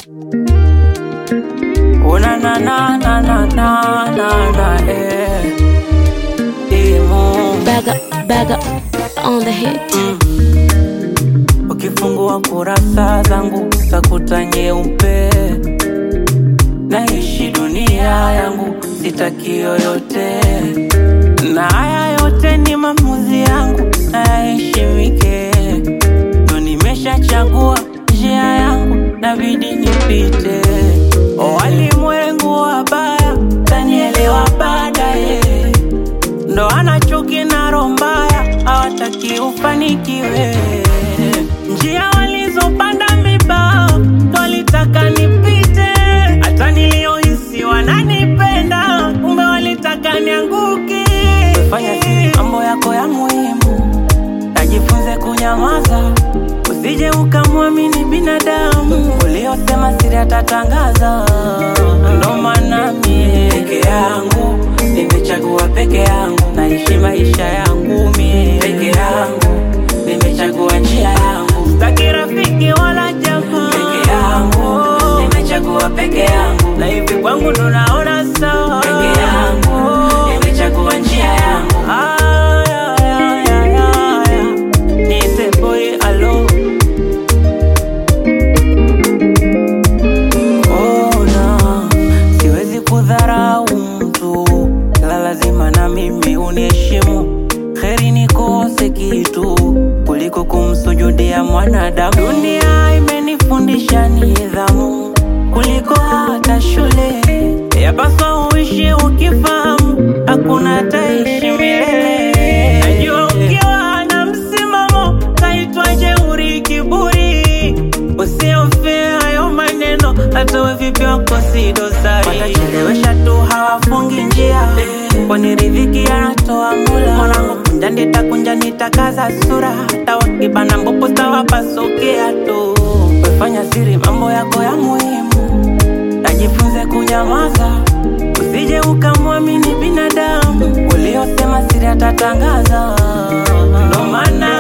Una na na na na na na na eh. Imu Bag up, bag up on the hit. Ukifungua kurasa zangu utakuta nyeupe, naishi dunia yangu, sitaki yoyote, na haya yote ni maamuzi yangu, nayaheshimike. Ndo nimeshachagua njia yangu, nabidi nipite. Walimwengu wabaya tanielewa baadaye, ndo ana chuki na roho mbaya, hawataki ufanikiwe. Njia walizopanda mibao ndo walitaka nipite, hata niliohisi wananipenda, kumbe walitaka nianguke. Fanya siri mambo yako ya muhimu, najifunze kunyamaza, usije ukamwamini binadamu uliosema siri atatangaza. Ndo maana mie peke yangu nimechagua peke yangu, naishi maisha yangu mie peke yangu, nimechagua njia yangu, sitaki rafiki wala jamaa peke yangu, nimechagua peke yangu, na hivi kwangu ndo naona sawa peke yangu, nimechagua njia yangu. Aya, aya, aya, aya. Niite boy alo ona, siwezi kudharau mtu, ila lazima na mimi uniheshimu. Heri nikose kitu kuliko kumsujudia mwanadamu. Dunia imenifundisha nidhamu kuliko hata shule. Yapaswa uishi ukifahamu, hakuna taishi milele. Najua ukiwa na msimamo taitwa jeuri, kiburi. Usiofie hayo maneno, hata we vipi wako si dosari. Watachelewesha tu, hawafungi njia, kwani riziki anatoa Mola. Mwanangu kunja nitakunja, nitakaza sura, hata wakibana mbopo tawapasukia tu. Wefanya siri mambo yako ya muhimu, najifunze kunyamaza, usije ukamwamini binadamu uliosema siri atatangaza. Ndo maana